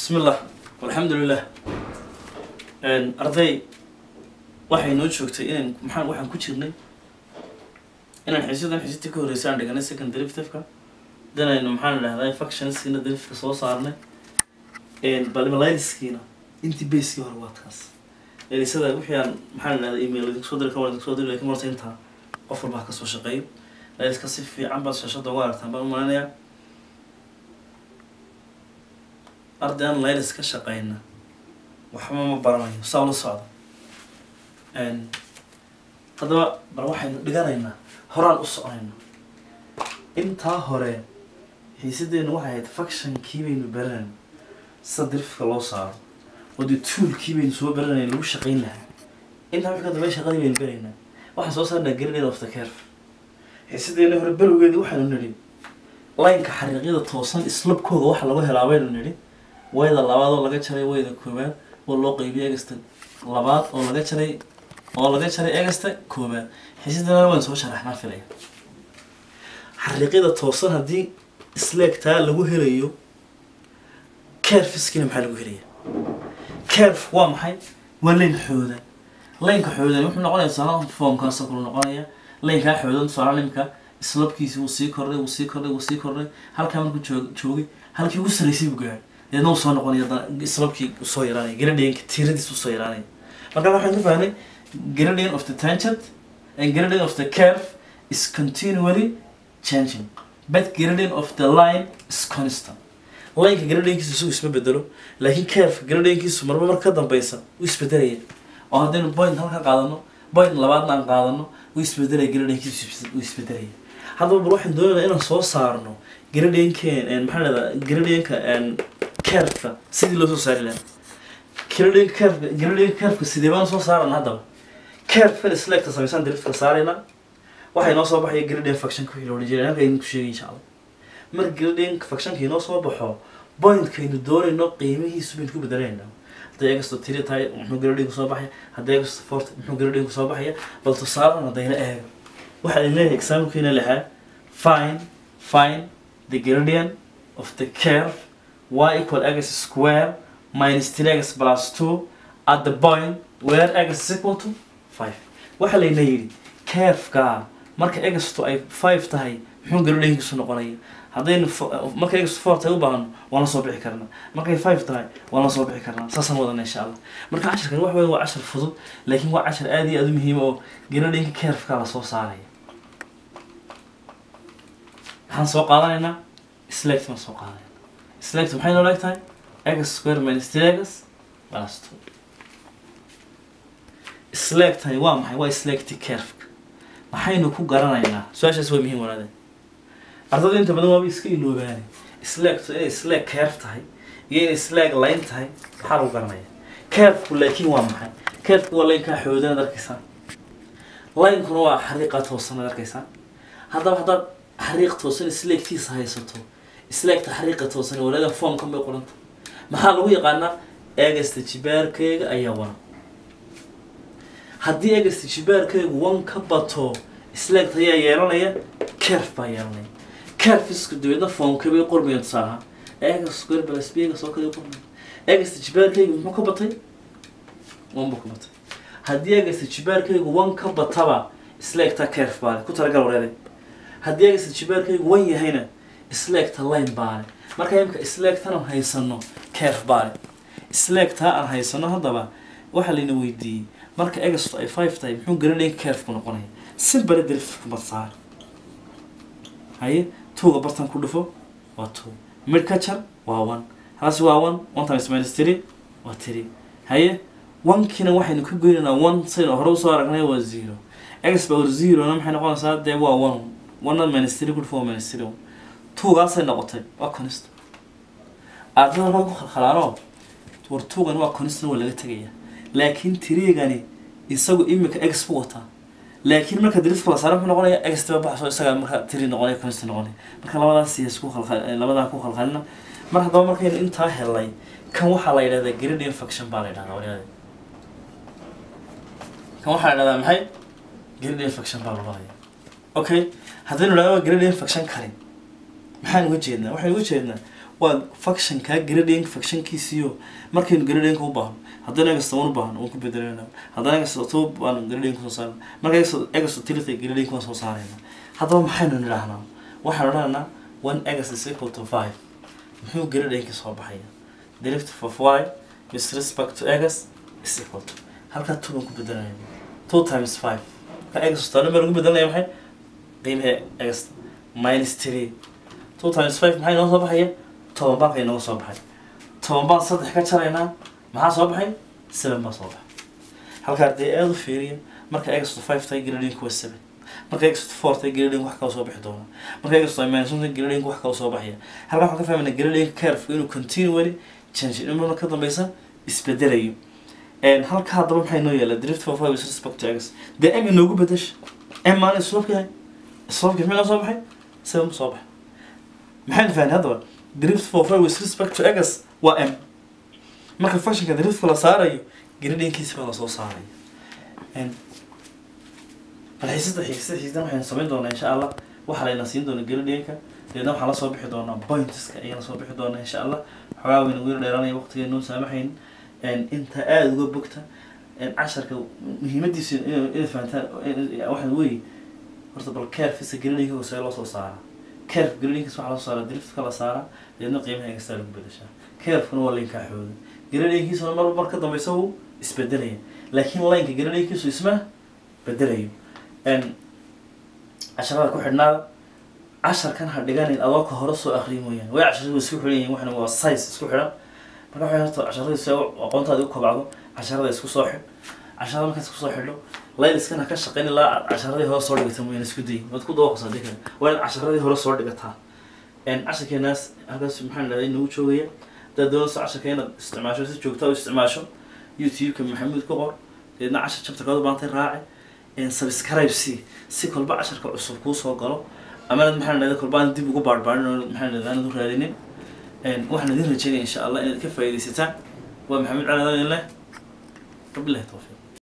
بسم الله والحمد لله arday waxay noo joogtay inaan maxaan waxaan ku jirnay inaan xiisadan xiisita ka horreysay aan dhiganay second derivative-ka danaynu maxaan idhahdaa functionskiina derivative soo saarnay balmaliskiina intii basekii hore waa taas elisada wixii aan maxaan idhahdaa email idinku soo diri kan waan idinku soo diri lakin marse intaa qof walba ha kasoo shaqeeyo laiska si fiican baad shashada uga aragtaan baan u maleynayaa arday aan laylis ka shaqeyna waxba ma baranayo saa ula socda haddaba bal waxaynu dhiganaynaa horaan u soconayna intaa hore xiisadeenu waxay ahayd functionkii baynu baranayna sida dirifka loo saaro oo dee toolkii baynu soo baranayna lagu shaqeyn lahaa intaa wixii ka dambe shaqadii baynu baraynaa waxaan soo saarnaa graded of the curve xiisadeena hore balowgeedii waxaynu nidhi laynka xariiqyada toosan islabkooda waxa lagu helaa baynu nidhi wayda labaad oo laga jaray wayda koowaad oo loo qeybiyay egasta labaad oo laga jaray oo laga jaray egasta koowaad xiisadana waan soo sharaxnaa filaya xariiqyada toosan haddii isleegtaa lagu helayo carfiskina maxaa lagu helaya carf waa maxay waa layn xooda laynka xoodan wuxuu noqonaya tusaala foomkaasoo kale noqonaya laynkaa xoodan tusaala imika islabkiisi wuu sii kordhay wuu sii kordhay wuu sii kordhay halkaa markuu joog joogay halkii ugu sarreysay buu gaaray deedna uu soo noqonaya haddana islabkii usoo yaraanaya gradient tiiradiis usoo yaraanaya marka waxaan ka fahnay gradient of the tangent and gradient of the curve is continually changing but gradient of the line is constant lineka gradentkiisu isagu isma bedelo laakiin curve gradentkiisu marba mar ka dambeysa wuu isbedelaya oo haddaynu point halka qaadano point labaadna aan qaadano wuu isbedelaya gradentkiisu wuu isbedelaya haddaba bal waxaan doonaynaa inaan soo saarno gradeenkeen maxaa lahdaa gradeenka curveka sidii loo soo saari lahaa gradeen curve gradeen curveka sidee baan soo saarana haddaba curvekan selecta samaysaan derivatka saarayna waxay noo soo baxaya gradeen functionka wixii loola jeeday halka idinku sheegay insha allah mar gradeen functionka inoo soo baxo pointkaynu doonayno qiimihiisu baynu ku bedelayna hadday egasto tiri tahay muxuu gradeenku soo baxaya hadday egasto fort muxuu gradeenku soo baxaya bal tusaalan haddayna eego waxaa leeyahay exaamkiina lahaa fine fine the gradient of the curve y equal x square minus 3x plus 2 at the point where x is equal to 5 waxaa layna yidhi curveka marka egasto ay 5 tahay muxuu gradeenkiisu noqonaya haddaynu marka egasto 4 tahay u baahno waan la soo bixi karnaa markay 5 tahay waan la soo bixi karnaa saasaan wadana insha allah marka cashirkan wax weyn waa cashir fudud laakiin waa cashir aad iyo aad u muhiima oo gradeenka curveka la soo saaraya waxaan soo qaadanaynaa select baan soo qaadanayna select maxay noo leeg tahay x square minus three x plus two select tani waa maxay waa selecti curveka maxaynu ku garanaynaa su-aashaas waa muhiim walaade ardada inta badan waaba iska iloobaane select inay select curve tahay iyo inay select line tahay maxaa lagu garanaya curveku laakiin waa maxay curveku waa laynkaa xoodan ad arkaysaa linekuna waa xariiqa toosan ad arkaysaa haddaba haddaad xariiq toosan isleegtiisa haysato isleegta xariiqa toosan walaada foomkan bay qoranta maxaa lagu yaqaanaa egasta jibaarkeyga ayaa wan haddii egasta jibaarkeygu wan ka bato isleegta ayaa yeelanaya curve baa yeelanaya curveska dabeedna foomka bay qormayaan tusaalaha egas square plus b egas oo kale qormaya egasta jibaarkeygu muxuu ka batay wan buu ka batay haddii egasta jibaarkeygu wan ka bataba isleegta curve baa le ku talagal wareede haddii egasta jibaarkeygu wan yahayna isleegta line baale marka imika isleegtan aan haysano curve baale isleegtaa aan haysano haddaba waxaa layna weydiiyey marka egasto ay five tahay muxuu gradeen curveku noqonaya simbale derifka badsaar haye tuuga bartan ku dhufo waa two mid ka jar waa one halasi waa one one times minus three waa three haye onekiina waxaynu ka goynaynaa one saynu hore usoo aragnay waa zero egas power zerona maxay noqonaysaa dee waa one one minus three ku dhufo waa minus three tuugaasay noqotay waa conist ardada halkan ku khalkhalaano war tuugan waa conistna waa laga tegaya laakiin tiriigani isagu imika ex bu wataa laakiin marka diriska la saara muxuu noqonaya ex tiba baxso isaga marka tiri noqonaya conist noqonaya marka labadaas siyaas ku khalkhal labadaa ku khalkhalina mar haddaba markaynu intaa helay kan waxaa la yidhahdaa gradient function baa la yidhahdaa waliyaade kan waxaa la yidhahdaa maxay gradient function baa la odhanaya okay haddaynu idhahdo gradient function kale maxaan uga jeednaa waxaan uga jeednaa waa functionkaa grading functionkiisiyo markaynu grading u baahno haddana egasta un u baahno waan ku bedelayna haddana egasta two baan grading kusoo saarna marka egasta egasta tilita grading waan soo saarayna haddaba maxaynu nidhaahnaa waxaan odhanaynaa one egas is equal to five muxuu gradingka soo baxaya derivative of y with respect to egas is equal to halkaa two baan ku bedelayna two times five marka egasta tano baan ugu bedelanaya maxay qiimaha egasta minus three two times five maxay noo soo baxaya toban baan kay nooga soo baxay toban baan saddex ka jaraynaa maxaa soo baxay seven baa soo baxay halkaa dee aada u fiiriya marka egasto five tahay grading waa seven marka egasto four tahay grading wax kala soo bixi doona marka egasto minus one tahay grading wax kala soo baxaya halkaa waxaan ka fahmayna grading curve inuu continually change in ka dambeysa isbedelayo halka haddaba maxay noo yaala drift for five with respect to egas dee m inoogu bedesha m maalin islobka yahay islobka maxay noo soo baxay seven ma soo baxay maxaynu fahnay haddaba drift for five with respect to egas waa m marka functionka driftka la saarayo gradingkiisa baa lasoo saaraya balxiisada xiisada xiisdan waxaynu samayn doonaa insha allah waxaa layna siin doona gradingka deedna waxaa lasoo bixi doonaa pointska ayaa lasoo bixi doonaa insha allah xogaa wayna ugu dheeraanaya waqtigeena noo saamaxayn inta aada uga bogta casharka muhiimadiisu inaad fahantaan waxaa weeye horta bal carefisa gradingka hoose loo soo saaraa caref gradingkas waxaa lasoo saaraa driftka la saaraa deedna qiimaha egastaa lagu bedeshaa carefkuna waa linkaa xooga gradingkiisuna marba mar ka dambeysa wuu isbedelaya laakiin lineka gradingkiisu isma bedelayo casharada ku xidhnaada casharkan ha dhiganin adoo ka hore soo akriya mooyaane way casharadu isku xidhan yihin waxna waa size isku xidhan marka waxay horta casharada si aqoontaada u kobacdo casharada isku soo xidh casharada markaad isku soo xidho layliskan ha ka shaqayn ilaa aad casharadii hore soo dhigata mooyaane isku day waad ku dawaqaysaa dii kale waa inaad casharadii hore soo dhigataa casharkeenaas halkaas maxaa dhahday nagu joogaya haddaad doonayso casharka inaad isticmaasho si joogta u isticmaasho youtube-ka maxamuud ku qor deedna cashar chapterkaad u baantay raaci subscribe si si kolba casharka cusub kuu soo galo ama inaad maxaa dhahday kolba aan dib ugu baarbaarin oo maxaa dhahday aanad u raadinin waxaan idin rajeynaya insha allah inaad ka faa'iidaysataan waa maxamed cali adaan leh wabilahi tawfiiq